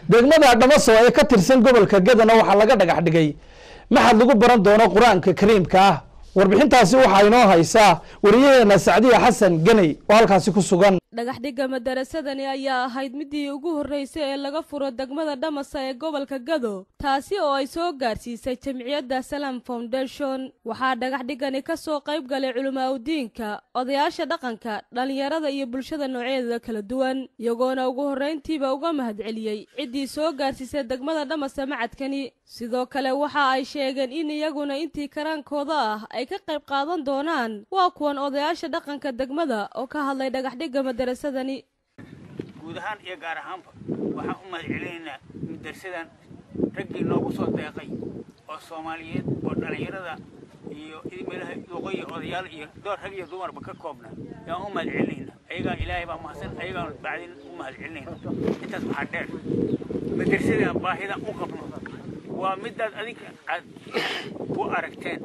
degmada dhamaso ee ka tirsan gobolka gadana waxaa laga dhagax dhigay maxad lagu baran doono qur-aanka kariimka ah warbixintaasi waxaa inoo haysaa wariyaheena sacdiya xasan ganey oo halkaasi ku sugan dhagaxdhigga madarasadani ayaa ahayd midii ugu horreysay ee laga furo degmada dhamasa ee gobolka gado taasi oo ay soo gaarsiisay jamciyadda salam foundation waxaa dhagaxdhiggani ka soo qayb galay culimaaudiinka odayaasha dhaqanka dhallinyarada iyo bulshada noocyadeeda kala duwan iyagoona ugu horrayntiiba uga mahadceliyey ciddii soo gaarsiisay degmada dhamasa macadkani sidoo kale waxa ay sheegeen in iyaguna intii karaankooda ah ay ka qayb qaadan doonaan waa kuwan odayaasha dhaqanka degmada oo ka hadlay dhagaxdhigga madarasadani guud ahaan iyo gaar ahaanba waxaan u mahad celinaynaa madarasadan raggii noogu soo deeqay oo soomaaliyeed oo dhallinyarada iyo meelaha luqoya odayaal iyo door rag iyo dumarba ka koobna yaan u mahad celinaynaa ayagaa ilaahay baa mahadsan ayagaan bacdin u mahad celinayna intaas waxaa dheer madarasadaan baahida u qabno waa midaad adinka aad u aragteen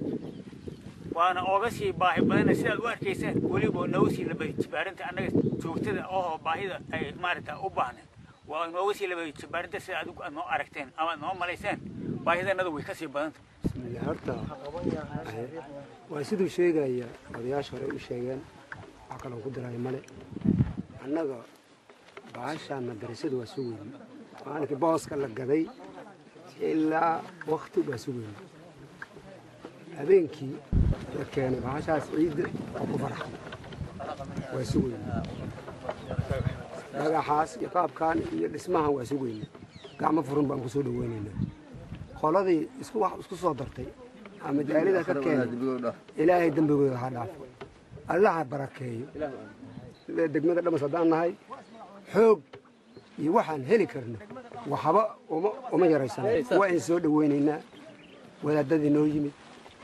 waana ooga sii baahi badana sidaad u arkaysaan weliba nooga sii labadi jibaarinta annaga joogtada oo baahida ay maaragta u baahneen waa nooga sii labadi jibaarinta sida adigu aad noo aragteen ama aad noo malayseen baahidanada way ka sii badanta bismillah horta waa siduu sheegaya odayaasha hore u sheegeen wax kaloo ku diraayo male annaga baashaan madarasadu waa sugeyni maalinkii booska la gaday ilaa wakti waa sugeyni habeenkii la keenay baashaas ciidda oo ku farxay waa sugeyni dhagaxaas iyo qaabkan iyo dhismahan waa sugeyni gacmo furan baan kusoo dhaweynaynaa qoladii isku wax isku soo dartay ama jaalida ka keenay ilaahay dembigooda ha dhaafo allaha barakeeyo degmada dhamas haddaan nahay xoog iyo waxaan heli karno waxba uma uma yaraysan waa in soo dhaweynaynaa wadaadadii noo yimid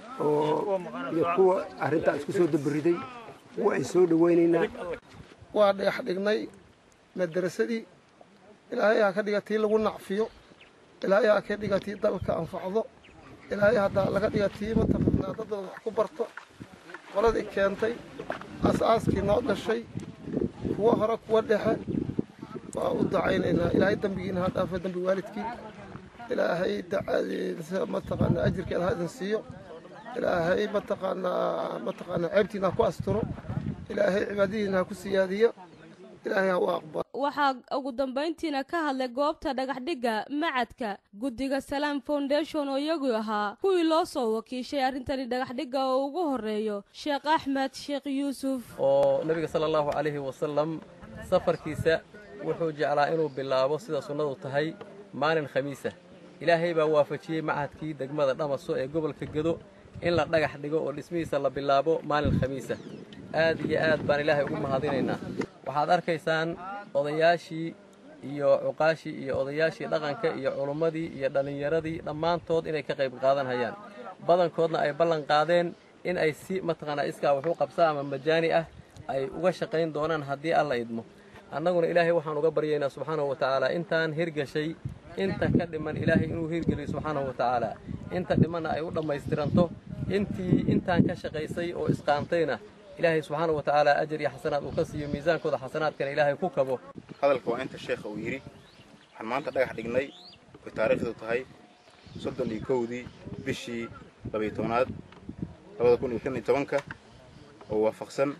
oo iyo kuwa arrintaa isku soo dabariday waa in soo dhaweynaynaa waa dhagax dhignay madarasadii ilaahay ha ka dhiga tii lagu nacfiyo ilaahay ha ka dhiga tii dalka anfacdo ilaahay haddaa laga dhiga tii mataqaanaa dad badan wax ku barto qoladii keentay aas-aaskii noo dhashay kuwa hore kuwa dhexe waa u dacaynaynaa ilaahay dembigiina ha dhaafo dembi waalidkii ilaahay dacadiisa mataqaanaa ajirkeeda ha idin siiyo ilaahay mataqaanaa mataqaanaa ceebtiina ha ku asturo ilaahay cibaadadiina ha ku siyaadiyo ilaahay ha u aqbalo waxaa ugu dambayntiina ka hadlay goobta dhagaxdhigga macadka guddiga salaam foundation oo iyagu ahaa kuwii loo soo wakiishay arrintani dhagaxdhigga oo ugu horreeyo sheekh axmed sheekh yuusuf oo nebiga sala allahu calayhi wasalam safarkiisa wuxuu jeclaa inuu bilaabo sida sunnadu tahay maalin khamiisa ilaahay baa waafajiyey macadkii degmada dhamaso ee gobolka gedo in la dhagax dhigo oo dhismihiisa la bilaabo maalin khamiisa aad iyo aad baan ilaahay ugu mahadinaynaa waxaad arkaysaan odayaashii iyo cuqaashii iyo odayaashii dhaqanka iyo culummadii iyo dhallinyaradii dhammaantood inay ka qayb qaadanhayaan badankoodna ay ballan qaadeen in ay si mataqaanaa iskaa waxu qabsaa ama majaani ah ay uga shaqayn doonaan haddii alla idmo annaguna ilaahay waxaan uga baryaynaa subxaanahu wa tacaala intaan hirgashay inta ka dhiman ilaahay inuu hirgeliyo subxaanahu wa tacaala inta dhimanna ay u dhammaystiranto intii intaan ka shaqaysay oo isqaantayna ilaahay subxaana wa tacaala ajar iyo xasanaad uu ka siiyo miisaankooda xasanaadkana ilaahay ku kabo hadalka waa inta sheekha uu yidhi waxaan maanta dhagax dhignay oy taariikhdu tahay soddon iyo kowdii bishii labayo tobanaad labada kun iyo shan iyo tobanka oo waafaqsan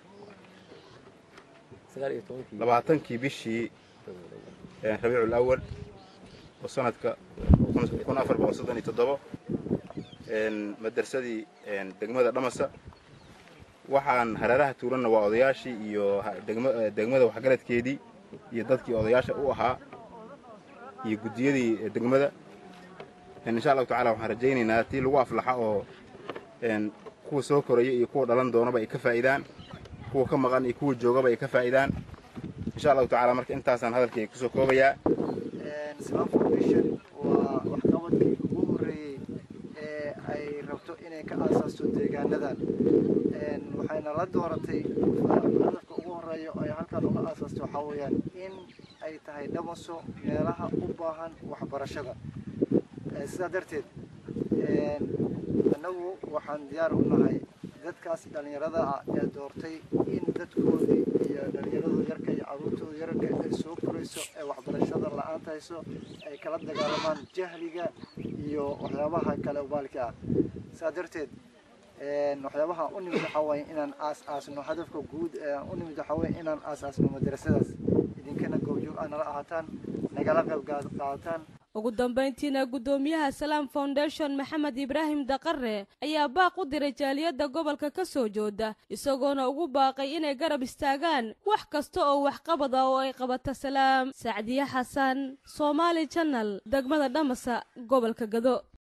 labaatankii bishii rabiicul awal oo sanadka kun afar boqol soddon iyo toddobo madarsadii degmada dhamasa waxaan hareeraha tuuranna waa odayaashii iyo degmada waxgaradkeedii iyo dadkii odayaasha u ahaa iyo guddiyadii degmada insha allahu tacala waxaan rajaynaynaa tii lagu aflaxa oo kuwa soo koraya iyo kuwa dhalan doonaba ay ka faa'idaan kuwa ka maqan iyo kuwa joogaba ay ka faa'idaan insha allahu tacala marka intaasaan hadalkayga kusoo koobayaa islam foundation waa waxqabadkii ugu horreeyey ee ay rabto inay ka aasaasto deegaanadan waxayna la dooratay hadafka ugu horeeya ay halkan uga aasaasto waxaa weeyaan in ay tahay dhamaso meelaha u baahan waxbarashada sidaa darteed annagu waxaan diyaar u nahay dadkaas dhallinyarada ah ee doortay in dadkoodii iyo dhallinyaradooda yarka iyo carruurtooda yararka ay soo korayso ee waxbarashada la-aanta hayso ay kala dagaalamaan jahliga iyo waxyaabaha kale ubaalka ah saa darteed waxyaabaha u nimid waxaa waaye inaan aas aasno hadafka guud ee u nimid waxaa waaye inaan aas aasno madrasadaas idinkana goobjoog aa nala ahaataan nagala qayb qaadataan ugu dambayntiina guddoomiyaha salaam foundation maxamed ibraahim daqare ayaa baaq u diray jaaliyadda gobolka ka soo jooda isagoona ugu baaqay inay garab istaagaan wax kasta oo waxqabad ah oo ay qabato salaam sacdiye xasan soomaali janal degmada dhamasa gobolka gado